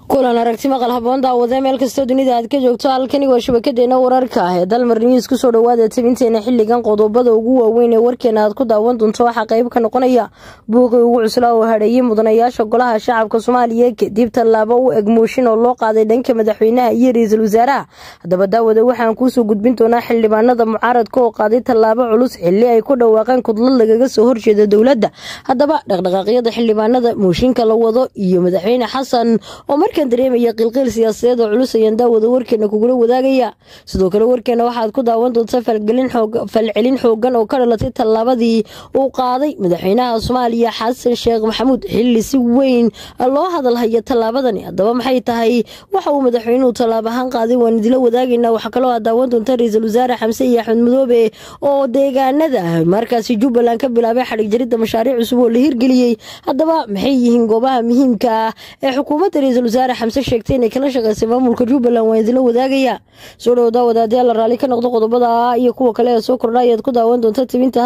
kulan aragti maqal haboon daawade meel kastoo dunida aad ka joogto halkani waa shabakadeena wararka ah ee dalmar news kusoo dhawaada tabinteena xiligan qodobada ugu waaweyn ee warkeena aad ku daawan doonto waxaa qayb ka noqonaya buuqii ugu cuslaa oo hadheeyey mudanayaasha golaha shacabka soomaaliya kadib tallaabo u eg mooshin oo loo qaaday dhanka madaxweynaha iyo ra-iisul wasaaraha haddaba daawada waxaan kuusoo gudbin doonaa xildhibaanada mucaaradka oo qaaday tallaabo culus xili ay ku dhawaaqeen kudlad lagaga soo horjeeda dowladda haddaba dhaqdhaqaaqyada xildhibaanada mooshinka la wado iyo madaxweyne xasan oo markan dareemaya qilqiil siyaasadeed oo culus ayaan daawada warkeena kugula wadaagaya sidoo kale warkeena waxaad ku daawan doontaa falcelin xoogan oo ka dhalatay tallaabadii uu qaaday madaxweynaha soomaaliya xasan sheekh maxamuud xili si weyn loo hadalhaya tallaabadani haddaba maxay tahay waxa uu madaxweynuhu tallaab ahaan qaaday waan idila wadaagaynaa waxaa kaloo aad daawan doonta ra-iisul wasaare xamse iyo axmed madoobe oo deegaanada markaasi jubbaland ka bilaabay xadhig jaridda mashaariic cusub oo la hirgeliyey haddaba maxay yihiin goobaha muhiimka ah ee xukuumadda ra-iisul wasaare xamse sheegtay inay kala shaqeysay maamulka jubbaland waan idila wadaagaya soo dhowdaa wadaadayaal la raalli ka noqdo qodobada iyo kuwa kale ee soo kordha ayaad ku daawan doonta tibinta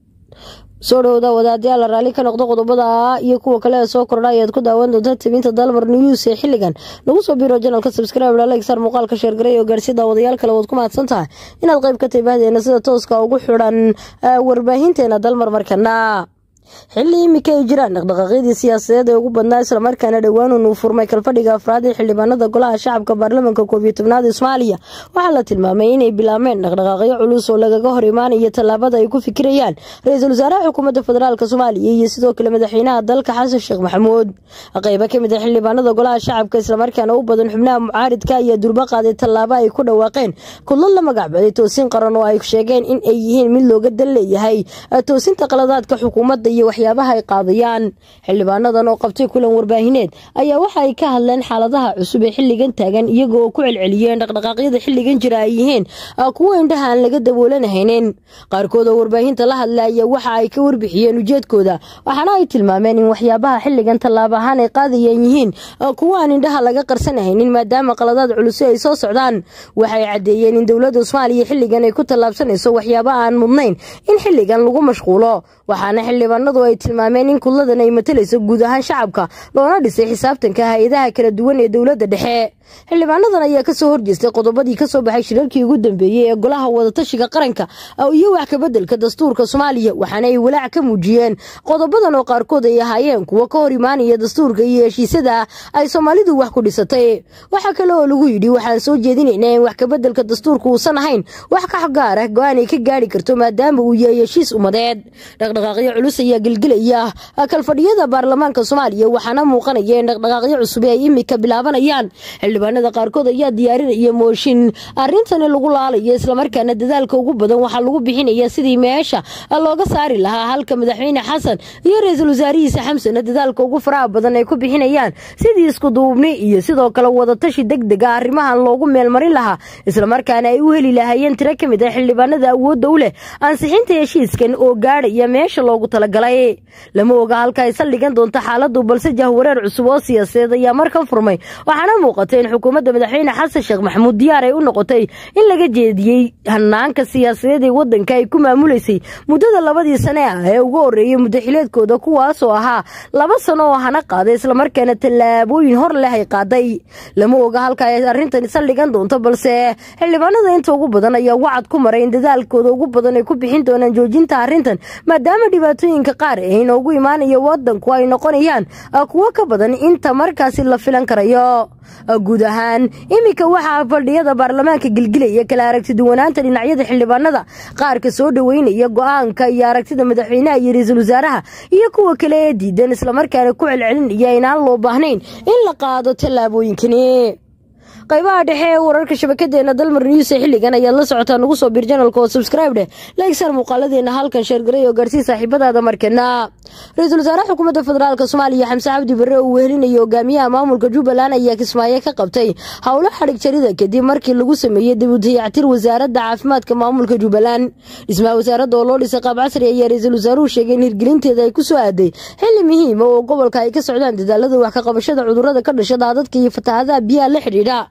soo dhowda wadaadayaal la raalli ka noqdo qodobada iyo kuwa kale ee soo kordha ayaad ku daawan doonta tibinta dalmar news ee xiligan nagu soo biro janalka subscribe lalegsar muuqaalka sheergaray oo gaarsi daawadayaal kale waad ku mahadsan tahay inaad qayb ka tahay bahdeena sida tooska ugu xidhan warbaahinteena dalmar markana xilli imika ay jiraan dhaqdhaqaaqyadii siyaasadeed ee ugu badnaa islamarkaana dhowaanuun uu furmay kalfadhiga afraad ee xildhibaanada golaha shacabka baarlamanka koob iyo tobnaad ee soomaaliya waxaa la tilmaamay inay bilaabmeen dhaqdhaqaaqyo culus oo lagaga hor imaanaya tallaabada ay ku fikirayaan ra-iisul wasaaraha xukuumadda federaalk soomaaliya iyo sidoo kale madaxweynaha dalka xasan sheekh maxamuud qeybo kamid a xildhibaanada golaha shacabka islamarkaana u badan xubnaha mucaaridka ayaa durbo qaaday tallaabo ay ku dhawaaqeen kudlad la magacbaday toosin qaran oo ay sheegeen in ay yihiin mid looga dan leeyahay toosinta qaladaadka xukuumadda iyo waxyaabaha ay qaadayaan xildhibaanadan oo qabtay kulan warbaahineed ayaa waxa ay ka hadleen xaaladaha cusub ee xilligan taagan iyaga oo ku celceliyeen dhaqdhaqaaqyada xilligan jira ay yihiin kuwo indhaha aan laga daboolanahaynin qaarkood oo warbaahinta la hadlaya waxa ay ka warbixiyeen ujeedkooda waxaana ay tilmaameen in waxyaabaha xilligan tallaabo ahaan ay qaadayeen yihiin kuwo aan indhaha laga qarsanahaynin maadaama qaladaad culusi ay soo socdaan waxay caddeeyeen in dowladda soomaaliya xilligan ay ku tallaabsanayso waxyaaba aan mudnayn in xilligan lagu mashquulo waxaana xildhibaanadu ay tilmaameen in kudladan ay matalayso guud ahaan shacabka loona dhisay xisaabtanka hay-adaha kala duwan ee dowladda dhexe xildhibaanadan ayaa kasoo horjeestay qodobadii kasoo baxay shirarkii ugu dambeeyey ee golaha wadatashiga qaranka iyo wax kabedelka dastuurka soomaaliya waxaana ay walaac ka muujiyeen qodobadan oo qaarkood ay ahaayeen kuwo ka hor imaanaya dastuurka iyo heshiisada ay soomaalidu wax ku dhisatay waxaa kale oo lagu yidhi waxaan soo jeedinaynaa in wax kabedelka dastuurka uusan ahayn wax ka gaar ah go-aan ay ka gaari karto maadaama uu yahay heshiis umadeed dhaqdhaqaaqyo culus ayaa gelgelaya kalfadhiyada baarlamaanka soomaaliya waxaana muuqanaya in dhaqdhaqaaqyo cusub ay imika bilaabanayaan xildhibaanada qaarkood ayaa diyaarinaya mooshin arintani lagu laalayo islamarkaana dadaalka ugu badan waxaa lagu bixinaya sidii meesha looga saari lahaa halka madaxweyne xasan iyo ra-iisul wasaarihiisa xamsana dadaalka ugu faraha badan ay ku bixinayaan sidii iskuduubni iyo sidoo kale wadatashi deg dega arrimahan loogu meelmarin lahaa islamarkaana ay u heli lahaayeen tiro ka mid ah xildhibaanada awoodda u leh ansixinta heshiiskan oo gaadhaya meesha loogu talagalay lama oga halka ay saldhigan doonto xaaladu balse jahwareer cusub oo siyaasadeed ayaa markan furmay waxaana muuqatay in xukuumadda madaxweyne xasan sheekh maxamuud diyaar ay u noqotay in laga jeediyey hanaanka siyaasadeed ee wadanka ay ku maamulaysay muddada labadii sane ah ee ugu horeeyay muddaxileedkooda kuwaasoo ahaa laba sano oo hana qaaday islamarkaana tallaabooyin hor leh ay qaaday lama oga halka ay arrintan saldhigan doonto balse xildhibaanada inta ugu badan ayaa wacad ku maray in dadaalkooda ugu badan ay ku bixin doonaan joojinta arrintan maadaama dhibaatooyinka qaar ee inoogu imaanaya wadanku ay noqonayaan kuwo ka badan inta markaasi la filan karayo guud ahaan iminka waxaa fadhiyada baarlamaanka gelgelaya kala aragti duwanaanta dhinacyada xildhibaanada qaarka soo dhoweynaya go-aanka iyo aragtida madaxweynaha iyo ra-iisul wasaaraha iyo kuwa kale ee diidan islamarkaana ku celcelinaya inaan loo baahnayn in la qaado tallaabooyinkani qaybaha dhexe ee wararka shabakadeena dalmar news ee xilligan ayaad la socotaa nagu soo bir janalka oo subscribe dheh lagsar muuqaaladeena halkan sheergaray oo gaarsii saaxiibadaada markana ra-iisul wasaaraha xukuumadda federaalk soomaaliya xamse cabdi barre uu wehelinayo hogaamiyaha maamulka jubbaland ayaa kismaayo ka qabtay howlo xadhig jarida kadib markii lagu sameeyey dibudayactir wasaaradda caafimaadka maamulka jubbaland dhismaha wasaaradda oo loo dhisay qaab casri ayaa ra-iisul wasaaruhu sheegay in hirgelinteeda ay ku soo aaday xili muhiima oo gobolka ay ka socdaan dadaalada wax ka qabashada cudurada ka dhasha daadadka iyo fatahaadaha biyaha la xidhiidha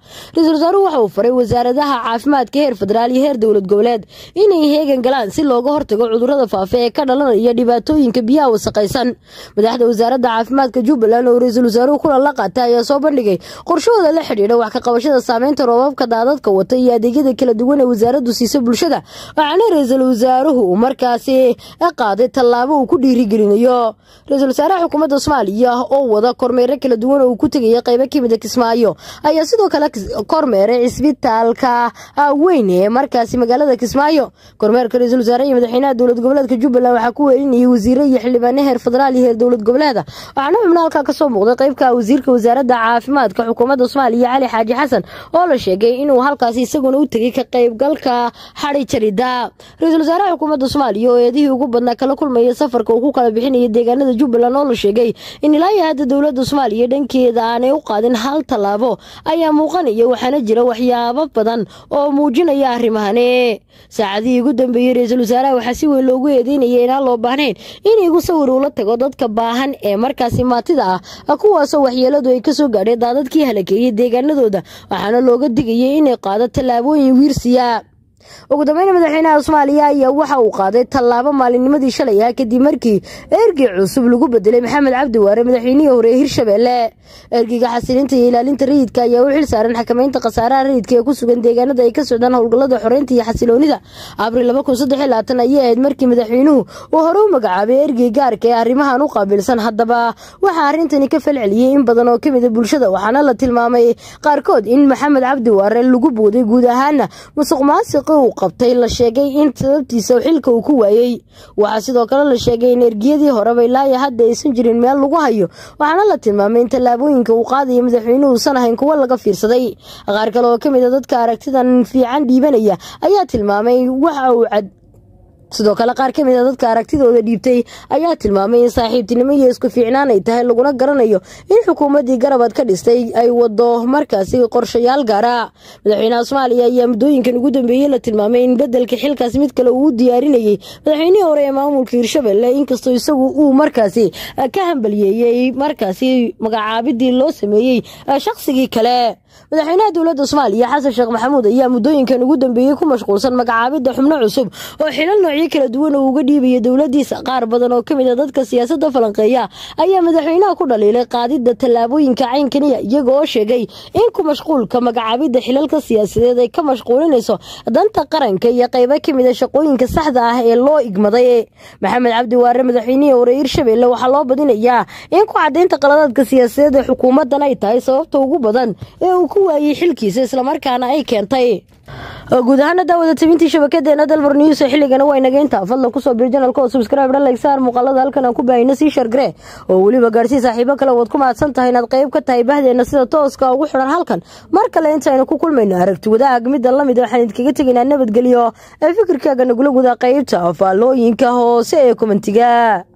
ra-iisul wasaaruhu waxa uu faray wasaaradaha caafimaadka heer federaal iyo heer dowlad goboleed inay heegan galaan si looga hortago cudurada faafa ee ka dhalanaya dhibaatooyinka biyaha wasaqaysan madaxda wasaaradda caafimaadka jubbaland oo ra-iisul wasaaruhu kulan la qaatay ayaa soo bandhigay qorshahooda la xidhiidha wax ka qabashada saameynta roobabka daadadka wata iyo adeegyada kala duwan ee wasaaraddu siisa bulshada waxaana ra-iisul wasaaruhu uu markaasi qaaday tallaabo uu ku dhiirigelinayo ra-iisul wasaaraha xukuumadda soomaaliya oo wada kormeero kala duwan oo uu ku tegaya qaybo kamida kismaayo ayaa sidoo kale kormeeray cisbitaalka weyn ee markaasi magaalada kismaayo kormeerka ra-iisul wasaare iyo madaxweynaha dowlad goboleedka jubbaland waxaa ku weelinayay wasiire iyo xildhibaane heer federaal iyo heer dowlad goboleeda waxaana xubno halkaa kasoo muuqday qaybka wasiirka wasaaradda caafimaadka xukuumadda soomaaliya cali xaaji xasan oo la sheegay inuu halkaasi isaguna u tegay ka qaybgalka xadi jarida ra-iisul wasaaraha xukuumadda soomaaliya oo eedihii ugu badnaa kala kulmaya safarka uu ku kala bixinaya deegaanada jubbaland oo la sheegay in ilaa iyo hadda dowladda soomaaliya dhankeeda aanay u qaadin hal tallaabo ayaa muuqanaya waxaana jira waxyaabo badan oo muujinaya arrimahani saacadihii ugu dambeeyey ra-iisul wasaaraha waxaa si weyn loogu eedeynaya inaan loo baahnayn in igu sawir uula tago dadka baahan ee markaasi maatida ah kuwaasoo waxyeeladu ay kasoo gaadheen daadadkii halakeeyey deegaanadooda waxaana looga digayay inay qaado tallaabooyin wiirsiya ugu dambeyn madaxweynaha soomaaliya ayaa waxa uu qaaday tallaabo maalinnimadii shalay ah kadib markii ergey cusub lagu bedelay maxamed cabdi waare madaxweynihii hore ee hirshabeelle ergeyga xasilinta iyo ilaalinta rayidka ayaa u xil saaran xakameynta khasaaraha rayidka ee ku sugan deegaanada ay ka socdaan howlgallada xoreynta iyo xasiloonida abril ayay ahayd markii madaxweynuhu uu hore u magacaabay ergey gaarka ee arrimahan u qaabilsan haddaba waxaa arrintani ka falceliyey in badan oo kamida bulshada waxaana la tilmaamay qaarkood in maxamed cabdi waare lagu booday guud ahaana musuq maasiq uu qabtay la sheegay in sababtiisa xilka uu ku waayey waxaa sidoo kale la sheegay in ergiyadii horeba ilaaya hadda aysan jirin meel lagu hayo waxaana la tilmaamay in tallaabooyinka uu qaadaya madaxweynuhu uusan ahayn kuwo laga fiirsaday qaar kale oo kamid a dadka aragtidan fiican dhiibanaya ayaa tilmaamay waxa uu cad sidoo kale qaar kamid a dadka aragtidooda dhiibtay ayaa tilmaamay in saaxiibtinimo iyo isku fiicnaan ay tahay laguna garanayo in xukuumaddii garabad ka dhistay ay wado markaasi qorshayaal gaara madaxweynaha soomaaliya ayaa muddooyinkan ugu dambeeyey la tilmaamay in bedelka xilkaas mid kale uu u diyaarinayay madaxweynihii hore ee maamulka hirshabelle inkastoo isagu uu markaasi ka hambaliyeeyey markaasi magacaabidii loo sameeyey shaqsigii kale madaxweynaha dowladda soomaaliya xasan sheekh maxamuud ayaa muddooyinkan ugu dambeeyey ku mashquulsan magacaabidda xubno cusub oo xilal noocyo kala duwan oo uga dhiibaya dowladiisa qaar badan oo kamid a dadka siyaasadda falanqeeya ayaa madaxweynaha ku dhaliilay qaadidda tallaabooyinka caynkaniya iyaga oo sheegay in ku mashquulka magacaabidda xilalka siyaasadeed ay ka mashquulinayso danta qaranka iyo qaybo kamid a shaqooyinka saxda ah ee loo igmaday maxamed cabdi waare madaxweynihii hore hirshabelle waxaa loo badinayaa in ku cadaynta qaladaadka siyaasadeed ee xukuumaddan ay tahay sababta ugu badan ee uu ku waayey xilkiisa islamarkaana ay keentay guud ahaana daawada tabintii shabakadeena dalmar news ee xilligana waa inaga intaa fadlan kusoo biir janalka oo subscribe dhan like saar muuqaalada halkan aan ku baahino sii shargare oo weliba gaarsii saaxiibo kale waad ku mahadsan tahay inaad qayb ka tahay bahdeena sida tooska ugu xidhan halkan mar kale intaynu ku kulmayno aragti wadaag midda lamid waxaan idinkaga tegaynaa nabadgelyo ee fikirkaaga nagula gudaa qaybta faallooyinka hoose ee komentiga